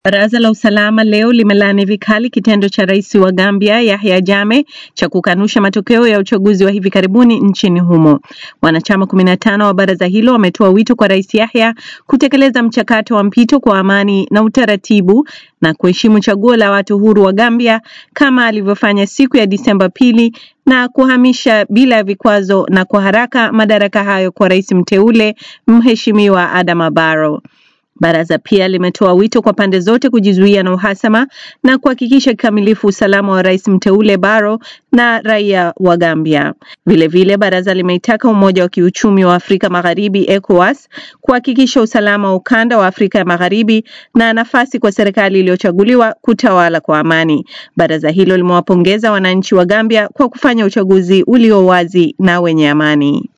Baraza la usalama leo limelaani vikali kitendo cha rais wa Gambia Yahya Jammeh cha kukanusha matokeo ya uchaguzi wa hivi karibuni nchini humo. Wanachama 15 wa baraza hilo wametoa wito kwa rais Yahya kutekeleza mchakato wa mpito kwa amani na utaratibu na kuheshimu chaguo la watu huru wa Gambia kama alivyofanya siku ya Disemba pili na kuhamisha bila ya vikwazo na kwa haraka madaraka hayo kwa rais mteule Mheshimiwa Adama Barrow. Baraza pia limetoa wito kwa pande zote kujizuia na uhasama na kuhakikisha kikamilifu usalama wa rais mteule Barrow na raia wa Gambia. Vilevile vile, baraza limeitaka Umoja wa Kiuchumi wa Afrika Magharibi ECOWAS kuhakikisha usalama wa ukanda wa Afrika ya Magharibi na nafasi kwa serikali iliyochaguliwa kutawala kwa amani. Baraza hilo limewapongeza wananchi wa Gambia kwa kufanya uchaguzi ulio wazi na wenye amani.